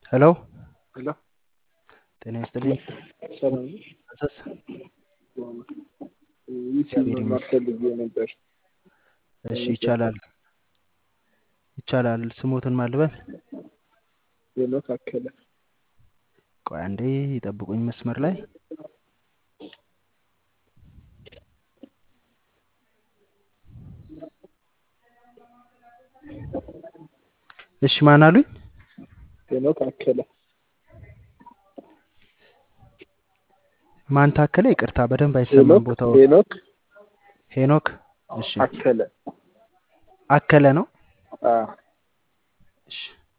ሄሎ ሄሎ ጤና ይስጥልኝ። ሰላም ነው? አሰስ ዩቲዩብ እግዚአብሔር መማር ይመስገን። ፈልጌ ነበር። እሺ ይቻላል ይቻላል። ስሞትን ማልበል ሄኖክ አከለ ቆይ አንዴ ይጠብቁኝ መስመር ላይ እሺ ማን አሉኝ? ሄኖክ አከለ ማን ታከለ? ይቅርታ በደንብ አይሰማም ሄኖክ ቦታው። ሄኖክ ሄኖክ እሺ አከለ አከለ ነው። አ እሺ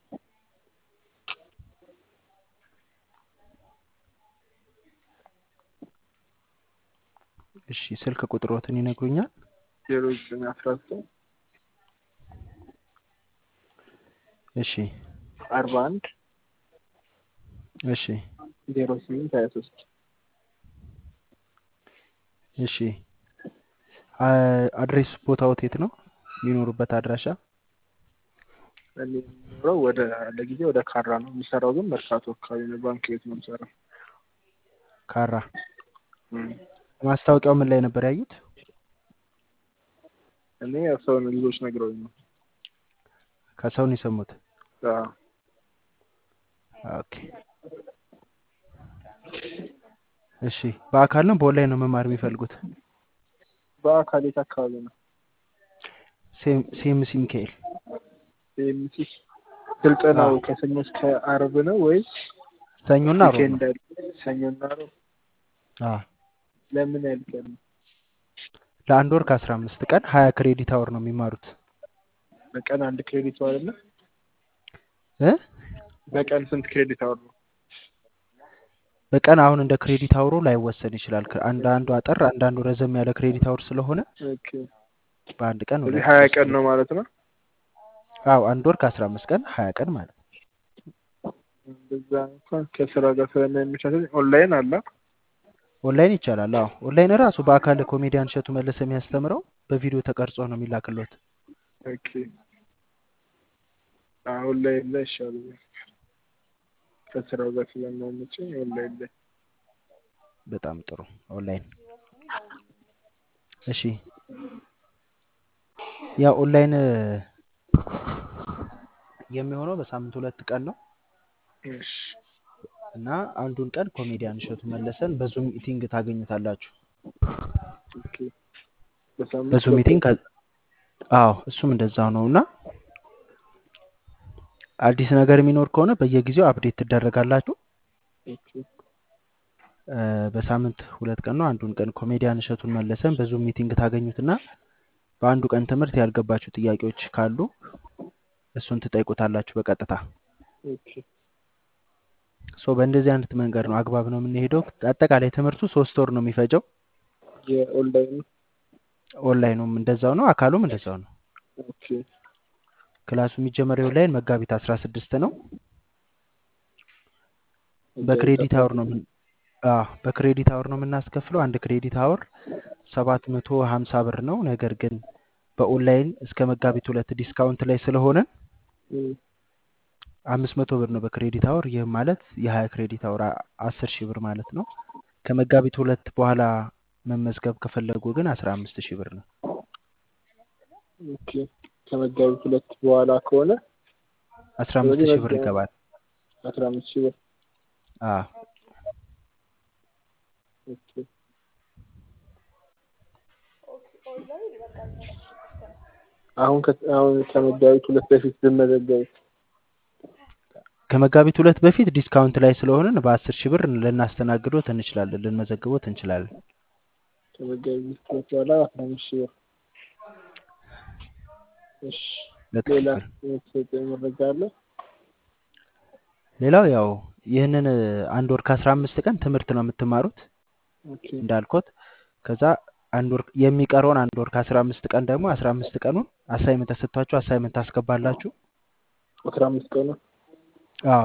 እሺ ስልክ ቁጥሮትን ይነግሩኛል? ዜሮ ዘጠኝ አስራ ዘጠኝ እሺ አርባ አንድ እሺ ዜሮ ስምንት ሀያ ሶስት እሺ አ- አድሬስ ቦታው የት ነው? የሚኖሩበት አድራሻ? እኔ የምኖረው ወደ ለጊዜ ወደ ካራ ነው የምሰራው፣ ግን መርካቶ አካባቢ ነው። ባንክ ቤት ነው የምሰራው። ካራ። እም። ማስታወቂያው ምን ላይ ነበር ያዩት? እኔ ያው ሰውን ልጆች ነግረውኝ ነው። ከሰው ነው የሰሙት? አ ኦኬ እሺ በአካል ነው በኦንላይን ነው መማር የሚፈልጉት? በአካል የት አካባቢ ነው? ሴም ሲኤምሲ ሚካኤል። ኤምሲ ስልጠናው አዎ ከሰኞ እስከ አርብ ነው ወይስ ሰኞና ሮብ ነው። ዊኬንድ አለ? ሰኞና ሮብ አዎ ለምን ያህል ቀን ነው? ለአንድ ወር ከአስራ አምስት ቀን ሀያ ክሬዲት አወር ነው የሚማሩት በቀን አንድ ክሬዲት አወር ነው? እ በቀን ስንት ክሬዲት አወር ነው? በቀን አሁን እንደ ክሬዲት አውሮ ላይወሰን ይችላል። ከ- አንዳንዱ አጠር አንዳንዱ ረዘም ያለ ክሬዲት አውር ስለሆነ ኦኬ በአንድ ቀን ስለዚህ ሁለት ሀያ ሶስት ቀን ነው ክሬዲት ማለት ነው? አዎ አንድ ወር ከአስራ አምስት ቀን ሀያ ቀን ማለት ነው። እንደዛ እንኳን ከስራ ጋር ስለማይመቻቸኝ ኦንላይን አለ። ኦንላይን ይቻላል። አዎ ኦንላይን ራሱ በአካል ኮሜዲያን እሸቱ መለሰ የሚያስተምረው በቪዲዮ ተቀርጾ ነው የሚላክሎት። ኦኬ አዎ፣ ኦንላይን ላይ ይሻላል። ከስራው ጋር ስለማይመቸኝ ኦንላይን ላይ በጣም ጥሩ ኦንላይን። እሺ ያው ኦንላይን እ፣ የሚሆነው በሳምንት ሁለት ቀን ነው እሺ እና አንዱን ቀን ኮሜዲያን እሸቱ መለሰን በዙም ሚቲንግ ታገኙታላችሁ። ኦኬ በሳምንት በዙም ሁለት ሚቲንግ ከ- አዎ እሱም እንደዛው ነው እና አዲስ ነገር የሚኖር ከሆነ በየጊዜው አፕዴት ትደረጋላችሁ። ኦኬ እ፣ በሳምንት ሁለት ቀን ነው። አንዱን ቀን ኮሜዲያን እሸቱን መለሰን በዙም ሚቲንግ ታገኙትና በአንዱ ቀን ትምህርት ያልገባችሁ ጥያቄዎች ካሉ እሱን ትጠይቁታላችሁ በቀጥታ። ኦኬ ሶ በእንደዚህ አይነት መንገድ ነው አግባብ ነው የምንሄደው። አጠቃላይ ትምህርቱ ሶስት ወር ነው የሚፈጀው። የኦንላይን ኦንላይኑም እንደዛው ነው፣ አካሉም እንደዛው ነው። ኦኬ ክላሱ የሚጀመረው ኦንላይን መጋቢት አስራ ስድስት ነው። መጋቢት በክሬዲት አስራ አወር ነው ስድስት ምን አዎ በክሬዲት አወር ነው የምናስከፍለው። አንድ ክሬዲት አወር ሰባት መቶ ሀምሳ ብር ነው። ነገር ግን በኦንላይን እስከ መጋቢት ሁለት ዲስካውንት ላይ ስለሆነ እም፣ አምስት መቶ ብር ነው በክሬዲት አወር። ይህም ማለት የሀያ ክሬዲት አወር አ- አስር ሺህ ብር ማለት ነው። ከመጋቢት ሁለት በኋላ መመዝገብ ከፈለጉ ግን አስራ አምስት ሺህ ብር ነው። ኦኬ ከመጋቢት ሁለት በኋላ ከሆነ አስራ አምስት ስለዚህ ሺህ ብር መጋ ይገባል። አስራ አምስት ሺህ ብር አዎ ኦኬ አሁን ከ- አሁን ከመጋቢት ሁለት በፊት ብመዘገብ ከመጋቢት ሁለት በፊት ዲስካውንት ላይ ስለሆንን በአስር ሺህ ብር ልናስተናግዶት እንችላለን፣ ልንመዘግቦት እንችላለን። ከመጋቢት ሁለት በኋላ አስራ አምስት ሺህ ብር እሺ ሌላ በትክክል የተሰጠኝ መረጃ አለ? ሌላው ያው ይህንን እ፣ አንድ ወር ከአስራ አምስት ቀን ትምህርት ነው የምትማሩት ኦኬ እንዳልኩት። ከዛ አንድ ወር የሚቀረውን አንድ ወር ከአስራ አምስት ቀን ደግሞ አስራ አምስት ቀኑን አሳይመንት ተሰጥቷችሁ አሳይመንት ታስገባላችሁ። አስራ አምስት ቀኑ አዎ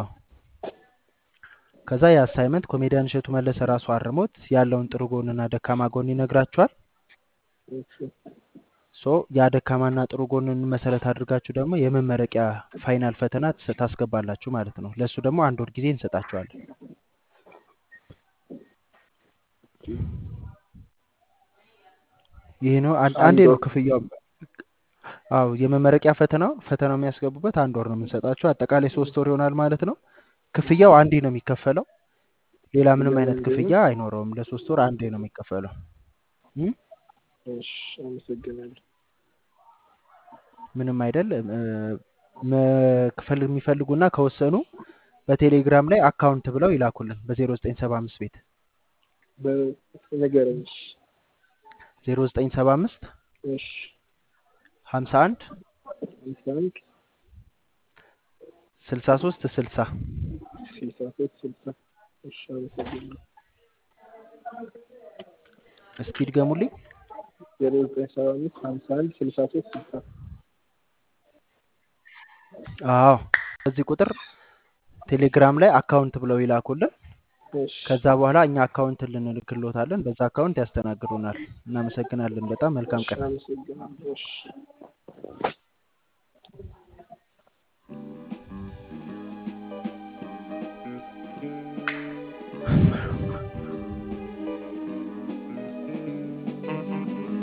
ከዛ የአሳይመንት ኮሜዲያን እሸቱ መለሰ ራሱ አርሞት ያለውን ጥሩ ጎንና ደካማ ጎን ይነግራችኋል። ኦኬ ሶ ያ ደካማና ጥሩ ጎንን መሰረት አድርጋችሁ ደግሞ የመመረቂያ ፋይናል ፈተና ትስ- ታስገባላችሁ ማለት ነው። ለእሱ ደግሞ አንድ ወር ጊዜ እንሰጣችኋለን። ይህ ነው አን- አንዴ አንድ ነው ወር ክፍያው። አዎ የመመረቂያ ፈተናው ፈተናው የሚያስገቡበት አንድ ወር ነው የምንሰጣችሁ። አጠቃላይ ሶስት ወር ይሆናል ማለት ነው። ክፍያው አንዴ ነው የሚከፈለው። ሌላ ምንም አይነት ለአንዴ ነው። ክፍያ አይኖረውም። ለሶስት ወር አንዴ ነው የሚከፈለው። እም? እሺ አመሰግናለሁ። ምንም አይደል። እ፣ መክፈል የሚፈልጉና ከወሰኑ በቴሌግራም ላይ አካውንት ብለው ይላኩልን በ0975 ቤት በነገረኝ። 0975 እሺ 51 አምሳ አንድ 63 60 ስልሳ ሶስት ስልሳ እሺ አመሰግናለሁ። እስኪ ድገሙልኝ። ዜሮ ዘጠኝ ሰባ አምስት ሀምሳ አንድ ስልሳ ሶስት ስልሳ አዎ በዚህ ቁጥር ቴሌግራም ላይ አካውንት ብለው ይላኩልን። እሺ ከዛ በኋላ እኛ አካውንት ልንልክሎታለን። በዛ አካውንት ያስተናግዱናል። እናመሰግናለን። በጣም መልካም እሺ ቀን። አመሰግናለሁ። እሺ